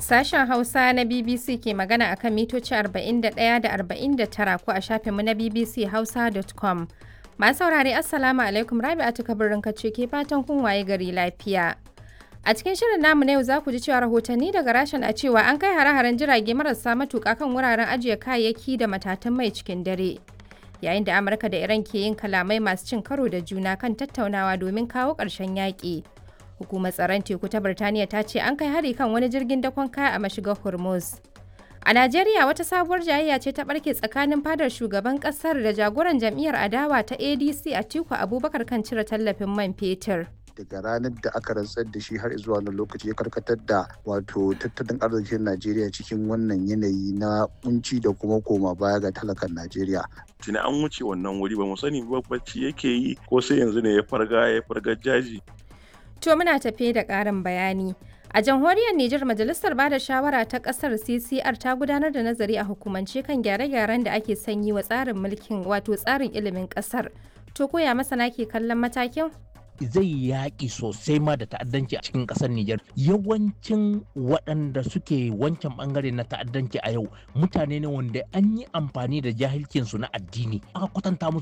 Sashen Hausa na BBC ke magana akan mitoci 41 da 49 ko a shafinmu na bbchausa.com. Masu saurare Assalamu alaikum Rabi'atu kabirin kace ke fatan kun waye gari lafiya. A cikin shirin namu na yau za ku ji cewa rahotanni daga rashin a cewa an kai hare-haren jirage marasa matuƙa kan wuraren ajiye kayayyaki da matatan mai cikin dare. Yayin da Amurka da Iran ke yin kalamai masu cin karo da juna kan tattaunawa domin kawo ƙarshen yaƙi. Hukumar tsaron teku ta Birtaniya ta ce an kai hari kan wani jirgin dakon kaya a mashigar Hormuz. A Najeriya wata sabuwar jayayya ce ta barke tsakanin fadar shugaban kasar da jagoran jam'iyyar adawa ta ADC a Tiku Abubakar kan cire tallafin man fetur. daga ranar da aka rantsar da shi har zuwa wani lokaci ya karkatar da wato tattalin arzikin Najeriya cikin wannan yanayi na kunci da kuma koma baya ga talakan Najeriya. Tuni an wuce wannan wuri ba mu sani ba bacci yake yi ko sai yanzu ne ya farga ya farga jaji. To muna tafe da ƙarin bayani. A jamhuriyar Nijar Majalisar Bada Shawara ta ƙasar CCR ta gudanar da nazari a hukumance kan gyare-gyaren da ake sanyi wa tsarin mulkin wato tsarin ilimin ƙasar. To koya masana ke kallon matakin? zai yaƙi sosai ma da ta'addanci a cikin ƙasar Nijar. Yawancin waɗanda suke wancan ɓangare na ta'addanci a yau mutane ne wanda an yi amfani da jahilcinsu na addini. Aka kwatanta musu